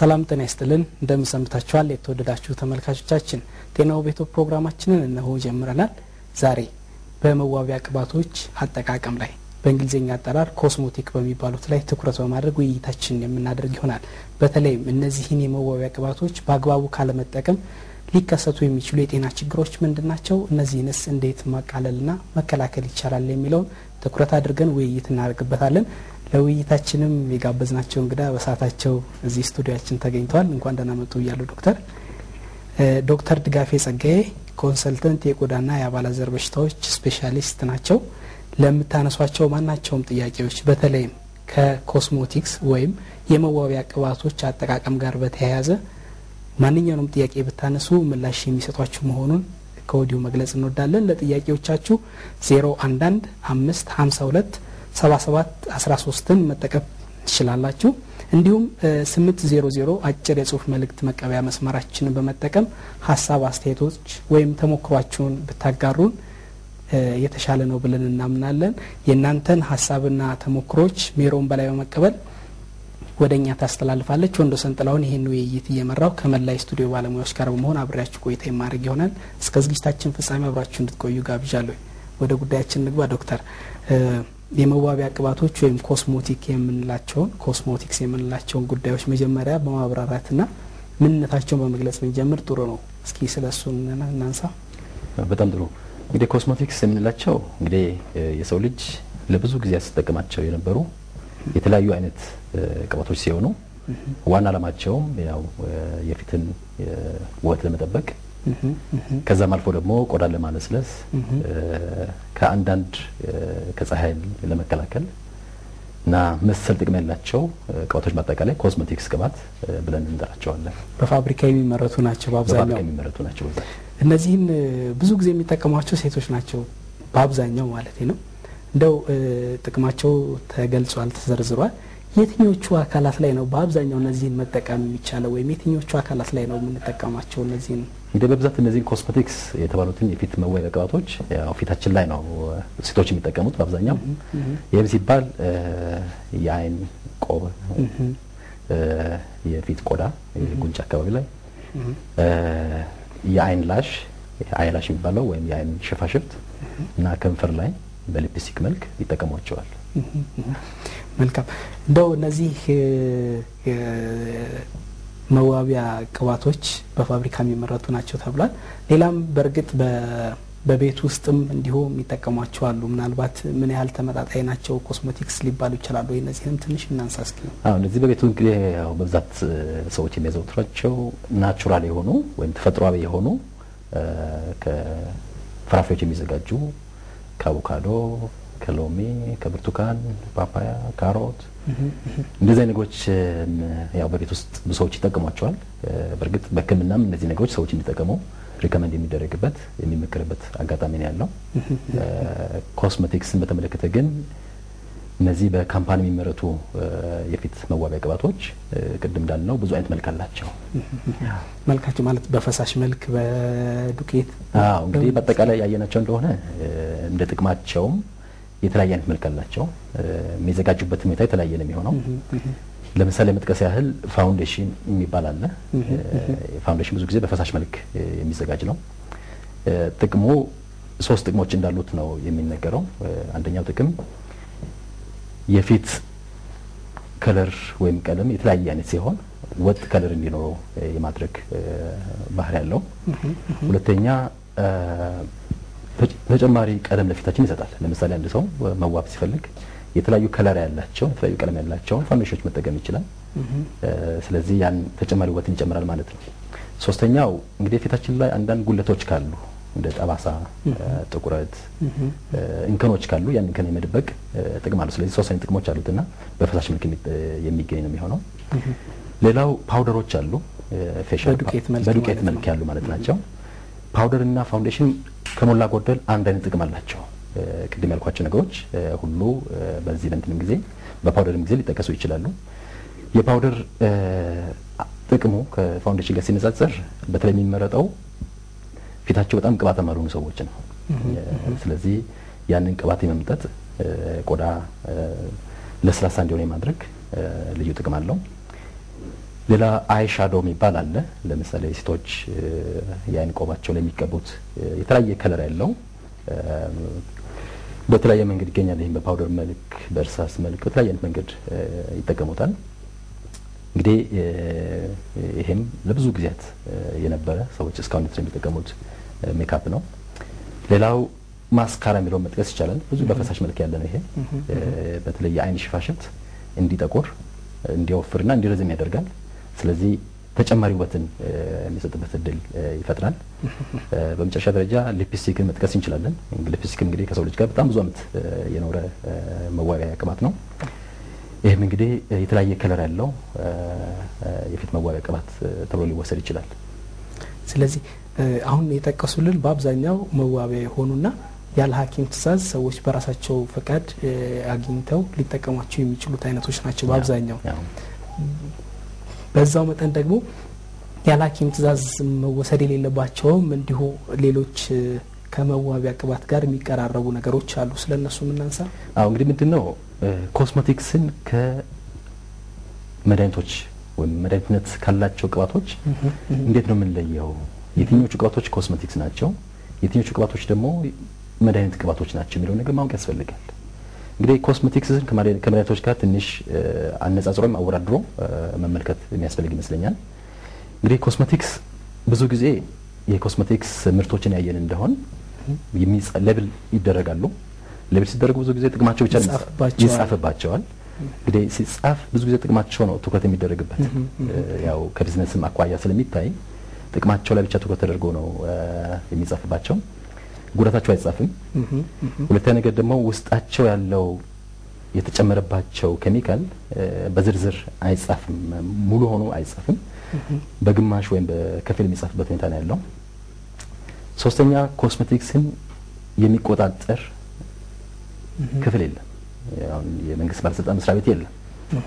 ሰላም ጤና ይስጥልን እንደምን ሰንብታችኋል? የተወደዳችሁ ተመልካቾቻችን ጤናው ቤቶ ፕሮግራማችንን እነሆ ጀምረናል። ዛሬ በመዋቢያ ቅባቶች አጠቃቀም ላይ በእንግሊዝኛ አጠራር ኮስሞቲክ በሚባሉት ላይ ትኩረት በማድረግ ውይይታችን የምናደርግ ይሆናል። በተለይም እነዚህን የመዋቢያ ቅባቶች በአግባቡ ካለመጠቀም ሊከሰቱ የሚችሉ የጤና ችግሮች ምንድን ናቸው? እነዚህንስ እንዴት ማቃለልና መከላከል ይቻላል የሚለውን ትኩረት አድርገን ውይይት እናደርግበታለን። ለውይይታችንም የጋበዝናቸው እንግዳ በሰዓታቸው እዚህ ስቱዲያችን ተገኝተዋል። እንኳን ደህና መጡ እያሉ ዶክተር ዶክተር ድጋፌ ጸጋዬ ኮንሰልተንት የቆዳና የአባላዘር በሽታዎች ስፔሻሊስት ናቸው። ለምታነሷቸው ማናቸውም ጥያቄዎች በተለይም ከኮስሞቲክስ ወይም የመዋቢያ ቅባቶች አጠቃቀም ጋር በተያያዘ ማንኛውንም ጥያቄ ብታነሱ ምላሽ የሚሰጧችሁ መሆኑን ከወዲሁ መግለጽ እንወዳለን። ለጥያቄዎቻችሁ ዜሮ አንዳንድ አምስት ሀምሳ ሁለት ሰባ ሰባት አስራ ሶስትን መጠቀም ትችላላችሁ። እንዲሁም ስምንት ዜሮ ዜሮ አጭር የጽሁፍ መልእክት መቀበያ መስመራችንን በመጠቀም ሀሳብ አስተያየቶች ወይም ተሞክሯችሁን ብታጋሩን የተሻለ ነው ብለን እናምናለን። የእናንተን ሀሳብና ተሞክሮች ሜሮን በላይ በመቀበል ወደ እኛ ታስተላልፋለች። ወንዶ ሰንጥላውን ይህን ውይይት እየመራው ከመላይ ስቱዲዮ ባለሙያዎች ጋር በመሆን አብሬያችሁ ቆይታ የማድረግ ይሆናል። እስከ ዝግጅታችን ፍጻሜ አብራችሁ እንድትቆዩ ጋብዣለሁ። ወደ ጉዳያችን ንግባ። ዶክተር የመዋቢያ ቅባቶች ወይም ኮስሞቲክ የምንላቸውን ኮስሞቲክስ የምንላቸውን ጉዳዮች መጀመሪያ በማብራራትና ምንነታቸውን በመግለጽ ብንጀምር ጥሩ ነው። እስኪ ስለ እሱ እናንሳ። በጣም ጥሩ። እንግዲህ ኮስሞቲክስ የምንላቸው እንግዲህ የሰው ልጅ ለብዙ ጊዜ ሲጠቀማቸው የነበሩ የተለያዩ አይነት ቅባቶች ሲሆኑ ዋና ዓላማቸውም ያው የፊትን ውበት ለመጠበቅ ከዛም አልፎ ደግሞ ቆዳን ለማለስለስ ከአንዳንድ ከፀሐይ ለመከላከል እና መሰል ጥቅም ያላቸው ቅባቶች በአጠቃላይ ኮስሞቲክስ ቅባት ብለን እንጠራቸዋለን። በፋብሪካ የሚመረቱ ናቸው። በአብዛኛው በፋብሪካ የሚመረቱ ናቸው። በዛ እነዚህን ብዙ ጊዜ የሚጠቀሟቸው ሴቶች ናቸው፣ በአብዛኛው ማለት ነው። እንደው ጥቅማቸው ተገልጿል፣ ተዘርዝሯል። የትኞቹ አካላት ላይ ነው በአብዛኛው እነዚህን መጠቀም የሚቻለው ወይም የትኞቹ አካላት ላይ ነው የምንጠቀማቸው? እነዚህን እንግዲህ በብዛት እነዚህን ኮስሞቲክስ የተባሉትን የፊት መዋቢያ ቅባቶች ያው ፊታችን ላይ ነው ሴቶች የሚጠቀሙት በአብዛኛው። ይህም ሲባል የአይን ቆብ፣ የፊት ቆዳ፣ ጉንጭ አካባቢ ላይ የአይን ላሽ አይላሽ የሚባለው ወይም የአይን ሽፋሽፍት እና ከንፈር ላይ በሊፕስቲክ መልክ ይጠቀሟቸዋል። መልካም እንደው እነዚህ መዋቢያ ቅባቶች በፋብሪካ የሚመረቱ ናቸው ተብሏል። ሌላም በእርግጥ በቤት ውስጥም እንዲሁ የሚጠቀሟቸው አሉ። ምናልባት ምን ያህል ተመጣጣኝ ናቸው ኮስሞቲክስ ሊባሉ ይችላሉ? እነዚህንም ትንሽ እናንሳ እስኪ። አዎ እነዚህ በቤቱ እንግዲህ ያው በብዛት ሰዎች የሚያዘወትሯቸው ናቹራል የሆኑ ወይም ተፈጥሯዊ የሆኑ ከፍራፍሬዎች የሚዘጋጁ ከአቮካዶ ከሎሚ፣ ከብርቱካን፣ ፓፓያ፣ ካሮት እንደዚህ አይነት ነገሮች ያው በቤት ውስጥ ብዙ ሰዎች ይጠቀሟቸዋል። በእርግጥ በሕክምናም እነዚህ ነገሮች ሰዎች እንዲጠቀሙ ሪከመንድ የሚደረግበት የሚመከርበት አጋጣሚ ነው ያለው። ኮስሜቲክስን በተመለከተ ግን እነዚህ በካምፓኒ የሚመረቱ የፊት መዋቢያ ቅባቶች ቅድም እንዳልነው ብዙ አይነት መልክ አላቸው። መልካቸው ማለት በፈሳሽ መልክ፣ በዱቄት አዎ እንግዲህ በአጠቃላይ ያየናቸው እንደሆነ እንደ ጥቅማቸውም የተለያየ አይነት መልክ አላቸው። የሚዘጋጁበት ሁኔታ የተለያየ ነው የሚሆነው። ለምሳሌ መጥቀስ ያህል ፋውንዴሽን የሚባል አለ። ፋውንዴሽን ብዙ ጊዜ በፈሳሽ መልክ የሚዘጋጅ ነው። ጥቅሙ ሶስት ጥቅሞች እንዳሉት ነው የሚነገረው። አንደኛው ጥቅም የፊት ከለር ወይም ቀለም የተለያየ አይነት ሲሆን ወጥ ከለር እንዲኖረው የማድረግ ባህሪ ያለው። ሁለተኛ ተጨማሪ ቀለም ለፊታችን ይሰጣል። ለምሳሌ አንድ ሰው መዋብ ሲፈልግ የተለያዩ ከለር ያላቸው የተለያዩ ቀለም ያላቸውን ፋውንዴሽኖች መጠቀም ይችላል። ስለዚህ ያን ተጨማሪ ውበትን ይጨምራል ማለት ነው። ሶስተኛው እንግዲህ ፊታችን ላይ አንዳንድ ጉለቶች ካሉ እንደ ጠባሳ፣ ጥቁረት፣ እንከኖች ካሉ ያን እንከን የመደበቅ ጥቅም አለው። ስለዚህ ሶስት አይነት ጥቅሞች አሉትና በፈሳሽ መልክ የሚገኝ ነው የሚሆነው። ሌላው ፓውደሮች አሉ፣ ፌሻል በዱቄት መልክ ያሉ ማለት ናቸው። ፓውደር እና ፋውንዴሽን ከሞላ ጎደል አንድ አይነት ጥቅም አላቸው። ቅድም ያልኳቸው ነገሮች ሁሉ በዚህ በእንትንም ጊዜ በፓውደርም ጊዜ ሊጠቀሱ ይችላሉ። የፓውደር ጥቅሙ ከፋውንዴሽን ጋር ሲነጻጸር በተለይ የሚመረጠው ፊታቸው በጣም ቅባታማ ያልሆኑ ሰዎች ነው። ስለዚህ ያንን ቅባት የመምጠጥ ቆዳ ለስላሳ እንዲሆን የማድረግ ልዩ ጥቅም አለው። ሌላ አይ ሻዶ የሚባል አለ። ለምሳሌ ሴቶች የአይን ቆባቸው ላይ የሚቀቡት የተለያየ ከለር ያለው በተለያየ መንገድ ይገኛል። ይህም በፓውደር መልክ፣ በእርሳስ መልክ በተለያየ አይነት መንገድ ይጠቀሙታል። እንግዲህ ይሄም ለብዙ ጊዜያት የነበረ ሰዎች እስካሁን ድረስ የሚጠቀሙት ሜካፕ ነው። ሌላው ማስካራ የሚለውን መጥቀስ ይቻላል። ብዙ በፈሳሽ መልክ ያለ ነው። ይሄ በተለይ የአይን ሽፋሽፍት እንዲጠቁር እንዲወፍርና እንዲረዝም ያደርጋል። ስለዚህ ተጨማሪ ውበትን የሚሰጥበት እድል ይፈጥራል። በመጨረሻ ደረጃ ሊፕስቲክን መጥቀስ እንችላለን። ሊፕስቲክ እንግዲህ ከሰው ልጅ ጋር በጣም ብዙ ዓመት የኖረ መዋቢያ ቅባት ነው። ይህም እንግዲህ የተለያየ ከለር ያለው የፊት መዋቢያ ቅባት ተብሎ ሊወሰድ ይችላል። ስለዚህ አሁን የጠቀሱልን በአብዛኛው መዋቢያ የሆኑና ያለ ሐኪም ትዕዛዝ ሰዎች በራሳቸው ፈቃድ አግኝተው ሊጠቀሟቸው የሚችሉት አይነቶች ናቸው በአብዛኛው። በዛው መጠን ደግሞ ያለ ሐኪም ትዕዛዝ መወሰድ የሌለባቸውም እንዲሁ ሌሎች ከመዋቢያ ቅባት ጋር የሚቀራረቡ ነገሮች አሉ። ስለ እነሱ የምናንሳ። አዎ እንግዲህ ምንድን ነው ኮስሞቲክስን ከመድኃኒቶች ወይም መድኃኒትነት ካላቸው ቅባቶች እንዴት ነው የምንለየው? የትኞቹ ቅባቶች ኮስሞቲክስ ናቸው፣ የትኞቹ ቅባቶች ደግሞ መድኃኒት ቅባቶች ናቸው የሚለው ነገር ማወቅ ያስፈልጋል። እንግዲህ ኮስሞቲክስን ከመድኃኒቶች ጋር ትንሽ አነጻጽሮ አወዳድሮ መመልከት የሚያስፈልግ ይመስለኛል። እንግዲህ ኮስሞቲክስ ብዙ ጊዜ የኮስሞቲክስ ምርቶችን ያየን እንደሆን ሌብል ይደረጋሉ። ሌብል ሲደረጉ ብዙ ጊዜ ጥቅማቸው ብቻ ይጻፍባቸዋል። እንግዲህ ሲጻፍ ብዙ ጊዜ ጥቅማቸው ነው ትኩረት የሚደረግበት። ያው ከቢዝነስም አኳያ ስለሚታይ ጥቅማቸው ላይ ብቻ ትኩረት ተደርጎ ነው የሚጻፍባቸው። ጉዳታቸው አይጻፍም። ሁለተኛ ነገር ደግሞ ውስጣቸው ያለው የተጨመረባቸው ኬሚካል በዝርዝር አይጻፍም፣ ሙሉ ሆኖ አይጻፍም። በግማሽ ወይም በከፊል የሚጻፍበት ሁኔታ ነው ያለው። ሶስተኛ ኮስሜቲክስን የሚቆጣጠር ክፍል የለም። አሁን የመንግስት ባለስልጣን መስሪያ ቤት የለም።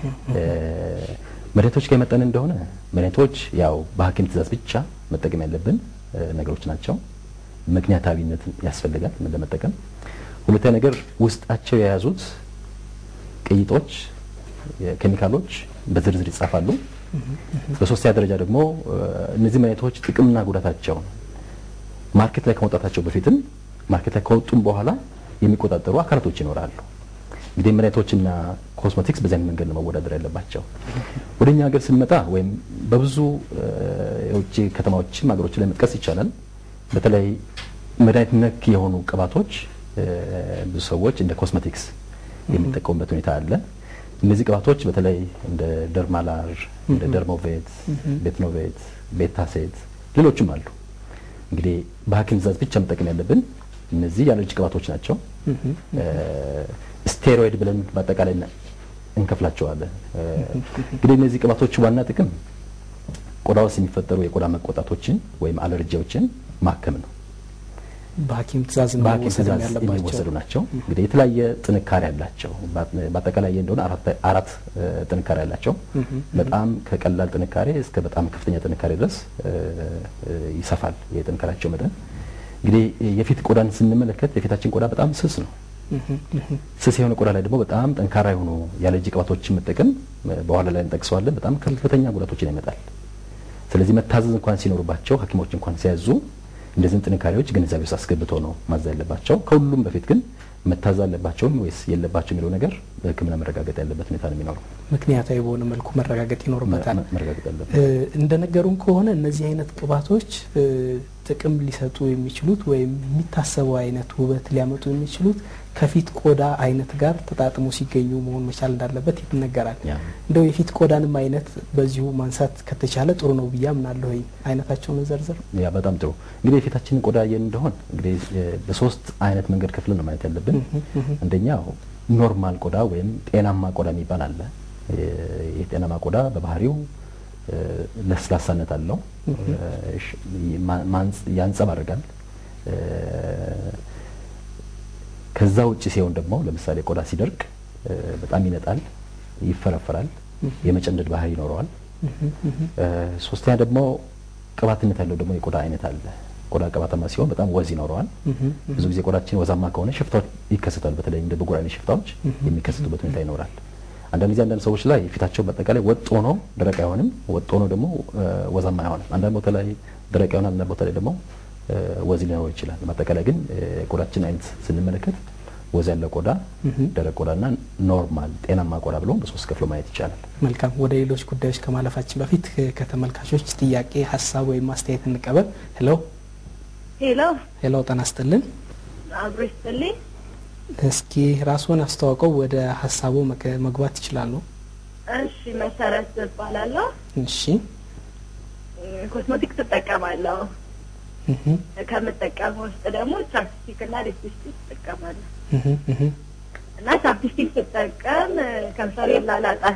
መድኃኒቶች ጋር የመጠን እንደሆነ መድኃኒቶች ያው በሐኪም ትዕዛዝ ብቻ መጠቀም ያለብን ነገሮች ናቸው። ምክንያታዊነት ያስፈልጋል ለመጠቀም። ሁለተኛ ነገር ውስጣቸው የያዙት ቅይጦች፣ ኬሚካሎች በዝርዝር ይጻፋሉ። በሶስተኛ ደረጃ ደግሞ እነዚህ መድኃኒቶች ጥቅምና ጉዳታቸውን ማርኬት ላይ ከመውጣታቸው በፊትም ማርኬት ላይ ከወጡም በኋላ የሚቆጣጠሩ አካላቶች ይኖራሉ። እንግዲህ መድኃኒቶችና ኮስሞቲክስ በዚያን መንገድ ነው መወዳደር ያለባቸው። ወደ እኛ ሀገር ስንመጣ ወይም በብዙ የውጭ ከተማዎችም ሀገሮች ላይ መጥቀስ ይቻላል። በተለይ መድኃኒት ነክ የሆኑ ቅባቶች ብዙ ሰዎች እንደ ኮስሞቲክስ የሚጠቀሙበት ሁኔታ አለ። እነዚህ ቅባቶች በተለይ እንደ ደርማላር፣ እንደ ደርሞቬት፣ ቤትኖቬት፣ ቤታሴት ሌሎችም አሉ። እንግዲህ በሐኪም ትዕዛዝ ብቻ መጠቀም ያለብን እነዚህ የአለርጂ ቅባቶች ናቸው። ስቴሮይድ ብለን በአጠቃላይ እንከፍላቸዋለን። እንግዲህ እነዚህ ቅባቶች ዋና ጥቅም ቆዳ ውስጥ የሚፈጠሩ የቆዳ መቆጣቶችን ወይም አለርጂዎችን ማከም ነው። በሐኪም ትዕዛዝ በሐኪም ትዕዛዝ የሚወሰዱ ናቸው። እንግዲህ የተለያየ ጥንካሬ ያላቸው በአጠቃላይ እንደሆነ አራት ጥንካሬ ያላቸው በጣም ከቀላል ጥንካሬ እስከ በጣም ከፍተኛ ጥንካሬ ድረስ ይሰፋል የጥንካሬያቸው መጠን። እንግዲህ የፊት ቆዳን ስንመለከት የፊታችን ቆዳ በጣም ስስ ነው። ስስ የሆነ ቆዳ ላይ ደግሞ በጣም ጠንካራ የሆኑ የአለርጂ ቅባቶችን መጠቀም በኋላ ላይ እንጠቅሰዋለን፣ በጣም ከፍተኛ ጉዳቶችን ያመጣል። ስለዚህ መታዘዝ እንኳን ሲኖርባቸው ሐኪሞች እንኳን ሲያዙ እንደዚህን ጥንካሬዎች ግንዛቤ ውስጥ አስገብቶ ነው ማዛ ያለባቸው። ከሁሉም በፊት ግን መታዘዝ አለባቸውም ወይስ የለባቸው የሚለው ነገር በሕክምና መረጋገጥ ያለበት ሁኔታ ነው የሚኖረው። ምክንያታዊ በሆነ መልኩ መረጋገጥ ይኖርበታል። መረጋገጥ ያለበት እንደነገሩን ከሆነ እነዚህ አይነት ቅባቶች ጥቅም ሊሰጡ የሚችሉት ወይም የሚታሰበው አይነት ውበት ሊያመጡ የሚችሉት ከፊት ቆዳ አይነት ጋር ተጣጥሞ ሲገኙ መሆን መቻል እንዳለበት ይነገራል። እንደው የፊት ቆዳንም አይነት በዚሁ ማንሳት ከተቻለ ጥሩ ነው ብዬ አምናለሁ። አይነታቸውን ዘርዝር። ያ በጣም ጥሩ። እንግዲህ የፊታችንን ቆዳ ያየን እንደሆን እንግዲህ በሶስት አይነት መንገድ ክፍልን ነው ማየት ያለብን። አንደኛው ኖርማል ቆዳ ወይም ጤናማ ቆዳ የሚባል አለ። የጤናማ ቆዳ በባህሪው ለስላሳነት አለው፣ ያንጸባርቃል። ከዛ ውጭ ሲሆን ደግሞ ለምሳሌ ቆዳ ሲደርቅ በጣም ይነጣል፣ ይፈረፈራል፣ የመጨንደድ ባህሪ ይኖረዋል። ሶስተኛ ደግሞ ቅባትነት ያለው ደግሞ የቆዳ አይነት አለ። ቆዳ ቅባታማ ሲሆን በጣም ወዝ ይኖረዋል። ብዙ ጊዜ ቆዳችን ወዛማ ከሆነ ሽፍታዎች ይከሰታሉ። በተለይ እንደ ብጉር አይነት ሽፍታዎች የሚከሰቱበት ሁኔታ ይኖራል። አንዳንድ ጊዜ አንዳንድ ሰዎች ላይ ፊታቸው በአጠቃላይ ወጥ ሆኖ ደረቅ አይሆንም፣ ወጥ ሆኖ ደግሞ ወዛማ አይሆንም። አንዳንድ ቦታ ላይ ደረቅ ይሆናል፣ አንዳንድ ቦታ ላይ ደግሞ ወዝ ሊኖረው ይችላል። በአጠቃላይ ግን ቆዳችን አይነት ስንመለከት ወዝ ያለው ቆዳ፣ ደረቅ ቆዳና ኖርማል ጤናማ ቆዳ ብሎ በሶስት ከፍሎ ማየት ይቻላል። መልካም። ወደ ሌሎች ጉዳዮች ከማለፋችን በፊት ከተመልካቾች ጥያቄ፣ ሀሳብ ወይም አስተያየት እንቀበል። ሄሎ ሄሎ ሄሎ፣ ጤና ይስጥልን። አብሮ ይስጥልኝ። እስኪ ራስዎን አስተዋውቀው ወደ ሀሳቡ መግባት ይችላሉ። እሺ፣ መሰረት እባላለሁ። እሺ፣ ኮስሞቲክስ እጠቀማለሁ። ከምጠቀመው ውስጥ ደግሞ ቻፕስቲክ እና ሊፕስቲክ እጠቀማለሁ እና ቻፕስቲክ ስጠቀም ከንፈሬ ይላላጣል።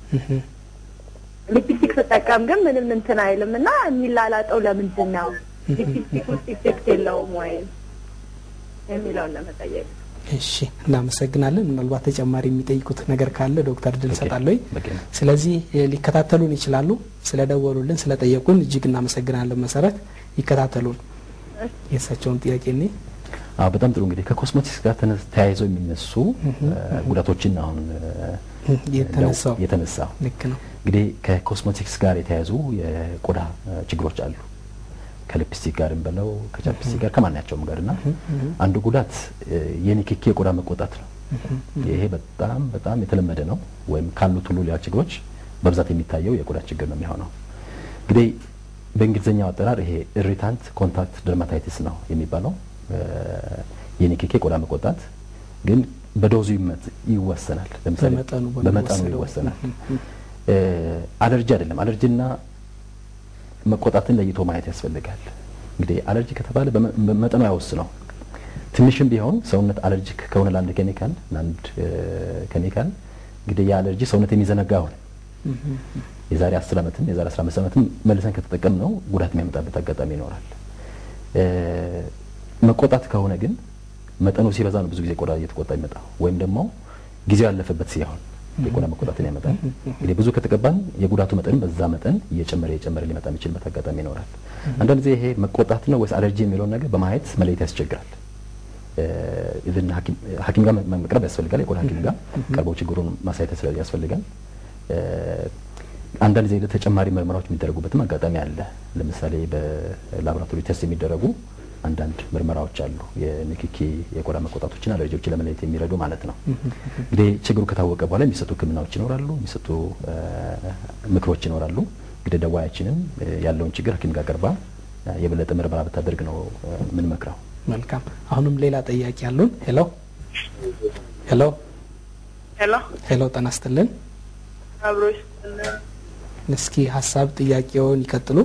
ሊፕስቲክ ስጠቀም ግን ምንም እንትን አይልም እና የሚላላጠው ለምንድን ነው? ሊፕስቲክ ውስጥ ኢፌክት የለውም ወይም የሚለውን ለመጠየቅ እሺ እናመሰግናለን። ምናልባት ተጨማሪ የሚጠይቁት ነገር ካለ ዶክተር ድል ሰጣለሁ። በቂ ነው። ስለዚህ ሊከታተሉን ይችላሉ። ስለደወሉልን ስለጠየቁን እጅግ እናመሰግናለን። መሰረት ይከታተሉን። የእሳቸውን ጥያቄ እኔ አዎ በጣም ጥሩ እንግዲህ ከኮስሞቲክስ ጋር ተነ- ተያይዘው የሚነሱ ጉዳቶችን አሁን የተነሳው የተነሳው ልክ ነው። እንግዲህ ከኮስሞቲክስ ጋር የተያያዙ የቆዳ ችግሮች አሉ። ከሊፕስቲክ ጋርም በለው ከቻፕስቲክ ጋር ከማናቸውም ጋር እና አንዱ ጉዳት የንክኪ የቆዳ መቆጣት ነው። ይሄ በጣም በጣም የተለመደ ነው። ወይም ካሉት ሁሉ ሌላ ችግሮች በብዛት የሚታየው የቆዳ ችግር ነው የሚሆነው። እንግዲህ በእንግሊዝኛው አጠራር ይሄ ኢሪታንት ኮንታክት ደርማታይቲስ ነው የሚባለው። የንክኪ የቆዳ መቆጣት ግን በዶዙ ይመ- ይወሰናል። ለምሳሌ በመጠኑ በመጠኑ በሚወሰደው። ይወሰናል። አለርጂ አይደለም። አለርጂና መቆጣትን ለይቶ ማየት ያስፈልጋል። እንግዲህ አለርጂ ከተባለ በመ- በመጠኑ አይወስነው። ትንሽም ቢሆን ሰውነት አለርጂክ ከሆነ ለአንድ ኬሚካል ለአንድ ኬሚካል እንግዲህ የአለርጂ ሰውነት የሚዘነጋ ሆነ የዛሬ 10 ዓመትም የዛሬ 15 ዓመትም መልሰን ከተጠቀም ነው ጉዳት የሚያመጣበት አጋጣሚ ይኖራል። እ፣ መቆጣት ከሆነ ግን መጠኑ ሲበዛ ነው ብዙ ጊዜ ቆዳ እየተቆጣ ይመጣ ወይም ደግሞ ጊዜው ያለፈበት ሲሆን የቆዳ መቆጣትን ያመጣል። እንግዲህ ብዙ ከተቀባን የጉዳቱ መጠን በዛ መጠን እየጨመረ እየጨመረ ሊመጣ የሚችልበት አጋጣሚ ይኖራል። አንዳንድ ጊዜ ይሄ መቆጣት ነው ወይስ አለርጂ የሚለውን ነገር በማየት መለየት ያስቸግራል። ኢቭን ሐኪም ጋር መ- መቅረብ ያስፈልጋል። የቆዳ ሐኪም ጋር ቀርበው ችግሩን ማሳየት ስለ- ያስፈልጋል። እ፣ አንዳንድ ጊዜ ተጨማሪ ምርመራዎች የሚደረጉበትም አጋጣሚ አለ። ለምሳሌ በላቦራቶሪ ቴስት የሚደረጉ አንዳንድ ምርመራዎች አሉ። የንክኪ የቆዳ መቆጣቶችን አለርጂዎችን ለመለየት የሚረዱ ማለት ነው። እንግዲህ ችግሩ ከታወቀ በኋላ የሚሰጡ ሕክምናዎች ይኖራሉ፣ የሚሰጡ እ፣ ምክሮች ይኖራሉ። እንግዲህ ደዋያችንም እ፣ ያለውን ችግር ሐኪም ጋር ቀርባ እ፣ የበለጠ ምርመራ ብታደርግ ነው እ፣ የምንመክረው። መልካም። አሁንም ሌላ ጥያቄ አሉን። ሄሎ ሄሎ ሄሎ ሄሎ፣ ጤና ይስጥልን። አብሮ ይስጥልን። እስኪ ሀሳብ ጥያቄውን ይቀጥሉ።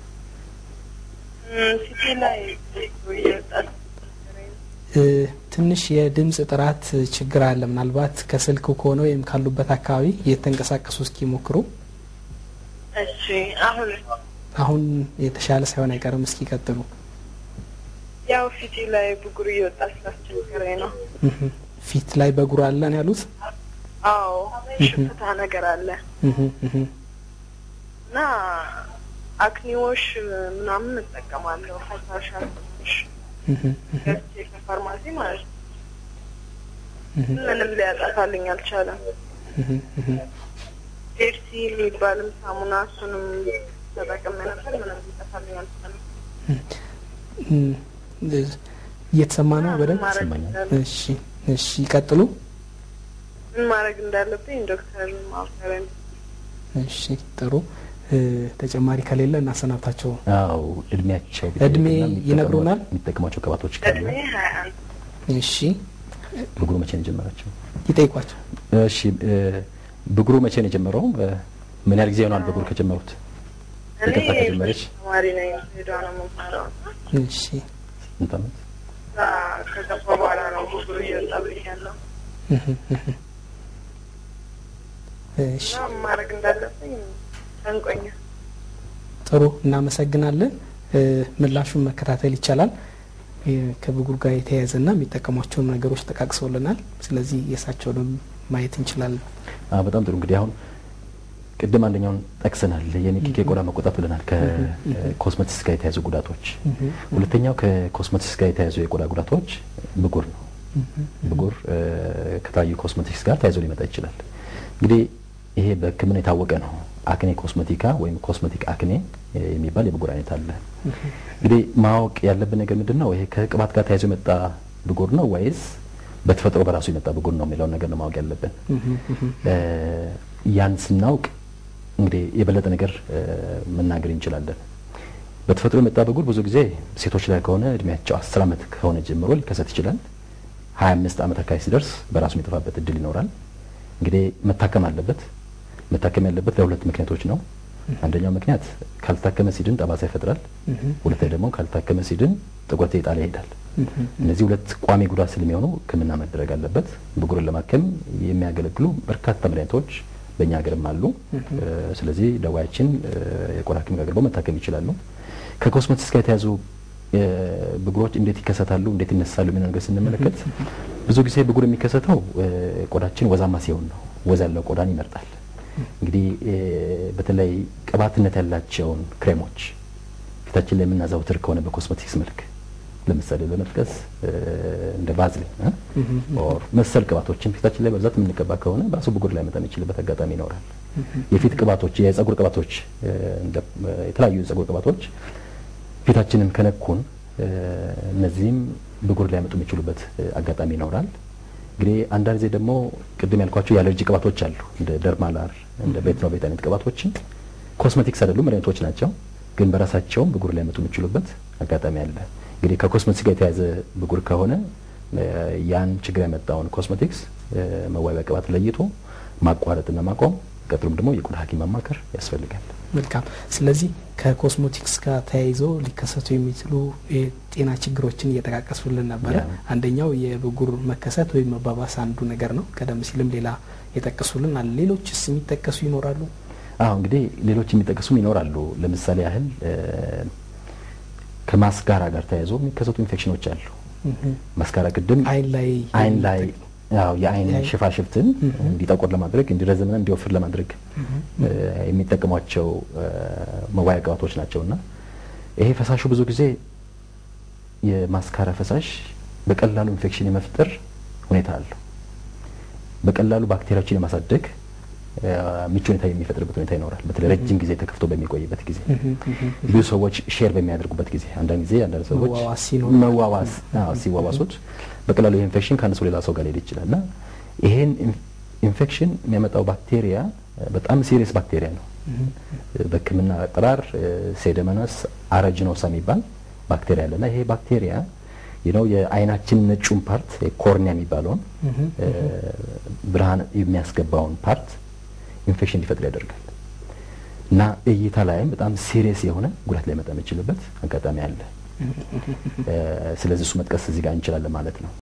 ፊቴ ላይ እየወጣ እ፣ ትንሽ የድምፅ ጥራት ችግር አለ። ምናልባት ከስልክ ከሆነ ወይም ካሉበት አካባቢ እየተንቀሳቀሱ እስኪ ሞክሩ። እሺ አሁን አሁን የተሻለ ሳይሆን አይቀርም። እስኪ ቀጥሉ። ያው ፊቴ ላይ ብጉር እየወጣ ስላስቸገረኝ ነው። እህ፣ ፊት ላይ በጉር አለን ያሉት አዎ ሽፍታ ነገር አለ እህ፣ እህ። እና አክኒዎች ምናምን እጠቀማለሁ። ፈሳሽ አክኒዎች እህ፣ እህ፣ ገዝቼ ከፋርማሲ ማለት ነው። እህ፣ ምንም ሊያጠፋልኝ አልቻለም። እህ፣ እህ። ዴርሲ የሚባልም ሳሙና እሱንም ተጠቅሜ ነበር። ምንም ሊጠፋልኝ አልቻለም። እም፣ እየተሰማ ነው በደንብ? ማድረግ ይሰማኛል። እንዳለ- እሺ፣ እሺ፣ ይቀጥሉ። ምን ማድረግ እንዳለብኝ ዶክተር ማብራሪያ እሺ፣ ጥሩ። እ፣ ተጨማሪ ከሌለ እናሰናብታቸው። አዎ እድሜያቸው እድሜ ቢጠየቅና የሚጠቀሟ- ይነግሩናል? የሚጠቀሟቸው ቅባቶች ካሉ እድሜ ሀያ አንድ እሺ፣ ብጉሩ መቼ ነው የጀመራቸው? ይጠይቋቸው። እሺ እ፣ ብጉሩ መቼ ነው የጀመረው? እ፣ ምን ያህል ጊዜ ይሆናል ብጉሩ ከጀመሩት? እኔ ይቅርታ ከጀመረች ተማሪ ነኝ። ሄዷ ነው የምማረው እና እሺ፣ ስንት ዓመት? እዛ ከገባ በኋላ ነው ብጉር እየወጣብኝ ያለው እህ፣ እህ። እሺ፣ እና ምን ማድረግ እንዳለብኝ ጨንቆኛል። ጥሩ እናመሰግናለን። እ፣ ምላሹን መከታተል ይቻላል። እ፣ ከብጉር ጋር የተያያዘና የሚጠቀሟቸውን ነገሮች ጠቃቅሰውልናል። ስለዚህ የእሳቸውንም ማየት እንችላለን። አ በጣም ጥሩ እንግዲህ አሁን ቅድም አንደኛውን ጠቅሰናል። የንክኪ የቆዳ መቆጣት ብለናል። ከኮስሞቲክስ ጋር የተያዙ ጉዳቶች። ሁለተኛው ከኮስሞቲክስ ጋር የተያዙ የቆዳ ጉዳቶች ብጉር ነው። ብጉር እ፣ ከተለያዩ ኮስሞቲክስ ጋር ተያይዞ ሊመጣ ይችላል። እንግዲህ ይሄ በሕክምና የታወቀ ነው። አክኔ ኮስሜቲካ ወይም ኮስሜቲክ አክኔ የሚባል የብጉር አይነት አለ። እንግዲህ ማወቅ ያለብን ነገር ምንድን ነው? ይሄ ከቅባት ጋር ተያይዞ የመጣ ብጉር ነው ወይስ በተፈጥሮ በራሱ የመጣ ብጉር ነው የሚለውን ነገር ነው ማወቅ ያለብን። ያን ስናውቅ እንግዲህ የበለጠ ነገር መናገር እንችላለን። በተፈጥሮ የመጣ ብጉር ብዙ ጊዜ ሴቶች ላይ ከሆነ እድሜያቸው አስር ዓመት ከሆነ ጀምሮ ሊከሰት ይችላል። ሀያ አምስት ዓመት አካባቢ ሲደርስ በራሱ የሚጠፋበት እድል ይኖራል። እንግዲህ መታከም አለበት። መታከም ያለበት ለሁለት ምክንያቶች ነው። አንደኛው ምክንያት ካልታከመ ሲድን ጠባሳ ይፈጥራል። ሁለተኛ ደግሞ ካልታከመ ሲድን ጥቁረት የጣለ ይሄዳል። እነዚህ ሁለት ቋሚ ጉዳት ስለሚሆኑ ሕክምና መደረግ አለበት። ብጉርን ለማከም የሚያገለግሉ በርካታ መድኃኒቶች በእኛ ሀገርም አሉ። ስለዚህ ደዋያችን የቆዳ ሐኪም ጋር ቀርበው መታከም ይችላሉ። ከኮስሞቲክስ ጋር የተያዙ ብጉሮች እንዴት ይከሰታሉ፣ እንዴት ይነሳሉ የሚለው ነገር ስንመለከት ብዙ ጊዜ ብጉር የሚከሰተው ቆዳችን ወዛማ ሲሆን ነው። ወዝ ያለው ቆዳን ይመርጣል። እንግዲህ በተለይ ቅባትነት ያላቸውን ክሬሞች ፊታችን ላይ የምናዘውትር ከሆነ በኮስሞቲክስ መልክ ለምሳሌ በመጥቀስ እንደ ባዝሊን ኦር መሰል ቅባቶችን ፊታችን ላይ በብዛት የምንቀባ ከሆነ በራሱ ብጉር ላይ መጣ የሚችልበት አጋጣሚ ይኖራል። የፊት ቅባቶች፣ የጸጉር ቅባቶች፣ የተለያዩ የጸጉር ቅባቶች ፊታችንን ከነኩን እነዚህም ብጉር ሊያመጡ የሚችሉበት አጋጣሚ ይኖራል። እንግዲህ አንዳንድ ጊዜ ደግሞ ቅድም ያልኳቸው የአለርጂ ቅባቶች አሉ። እንደ ደርማላር እንደ ቤትኖቬት አይነት ቅባቶችን ኮስሜቲክስ አይደሉም፣ መድኃኒቶች ናቸው። ግን በራሳቸውም ብጉር ሊያመጡ የሚችሉበት አጋጣሚ አለ። እንግዲህ ከኮስሜቲክስ ጋር የተያዘ ብጉር ከሆነ ያን ችግር ያመጣውን ኮስሜቲክስ መዋቢያ ቅባት ለይቶ ማቋረጥና ማቆም፣ ቀጥሎም ደግሞ የቆዳ ሐኪም ማማከር ያስፈልጋል። መልካም። ስለዚህ ከኮስሞቲክስ ጋር ተያይዞ ሊከሰቱ የሚችሉ የጤና ችግሮችን እየጠቃቀሱልን ነበረ። አንደኛው የብጉር መከሰት ወይም መባባስ አንዱ ነገር ነው። ቀደም ሲልም ሌላ የጠቀሱልን አለ። ሌሎችስ የሚጠቀሱ ይኖራሉ? አዎ እንግዲህ ሌሎች የሚጠቀሱም ይኖራሉ። ለምሳሌ ያህል ከማስጋራ ጋር ተያይዞ የሚከሰቱ ኢንፌክሽኖች አሉ። ማስጋራ ቅድም አይን ላይ አይን ላይ ያው የአይን ሽፋሽፍትን እንዲጠቁር ለማድረግ እንዲረዘምና እንዲወፍር ለማድረግ የሚጠቀሟቸው መዋያ ቅባቶች ናቸውና ይሄ ፈሳሹ ብዙ ጊዜ የማስካራ ፈሳሽ በቀላሉ ኢንፌክሽን የመፍጠር ሁኔታ አለው። በቀላሉ ባክቴሪያዎችን የማሳደግ ምቹ ሁኔታ የሚፈጥርበት ሁኔታ ይኖራል። በተለይ ረጅም ጊዜ ተከፍቶ በሚቆይበት ጊዜ ብዙ ሰዎች ሼር በሚያደርጉበት ጊዜ አንዳንድ ጊዜ አንዳንድ ሰዎች መዋዋስ ሲዋዋሱት በቀላሉ ይህ ኢንፌክሽን ከአንድ ሰው ሌላ ሰው ጋር ሊሄድ ይችላል እና ይሄን ኢንፌክሽን የሚያመጣው ባክቴሪያ በጣም ሲሪየስ ባክቴሪያ ነው። በሕክምና አጠራር ሴደመነስ አረጅኖሳ የሚባል ባክቴሪያ አለ እና ይሄ ባክቴሪያ ነው የአይናችን ነጩን ፓርት ኮርኒያ የሚባለውን ብርሃን የሚያስገባውን ፓርት ኢንፌክሽን እንዲፈጥር ያደርጋል እና እይታ ላይም በጣም ሲሪየስ የሆነ ጉዳት ሊያመጣ የሚችልበት አጋጣሚ አለ። ስለዚህ እሱ መጥቀስ እዚህ ጋር እንችላለን ማለት ነው።